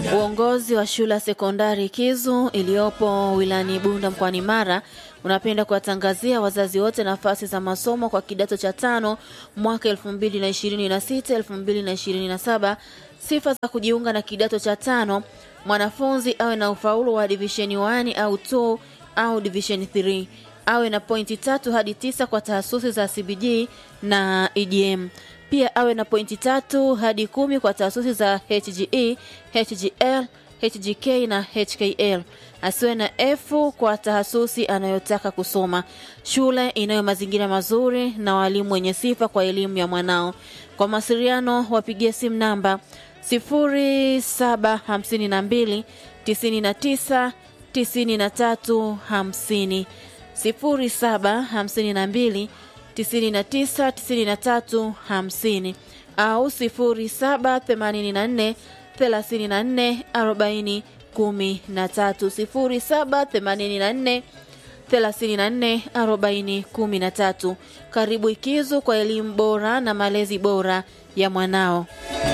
Uongozi wa shule ya sekondari Kizu iliyopo wilayani Bunda mkoani Mara unapenda kuwatangazia wazazi wote nafasi za masomo kwa kidato cha tano mwaka 2026 2027. Sifa za kujiunga na kidato cha tano: mwanafunzi awe na ufaulu wa division 1 au 2 au division 3, awe na pointi tatu hadi tisa kwa tahasusi za CBG na EGM pia awe na pointi tatu hadi kumi kwa taasisi za HGE, HGL, HGK na HKL. Asiwe na F kwa tahasusi anayotaka kusoma. Shule inayo mazingira mazuri na walimu wenye sifa kwa elimu ya mwanao. Kwa mawasiliano wapigie simu namba 0752 99 93 50 0752 99 93 50 au 0784 34 40 13 0784 34 40 13. Karibu Ikizu kwa elimu bora na malezi bora ya mwanao.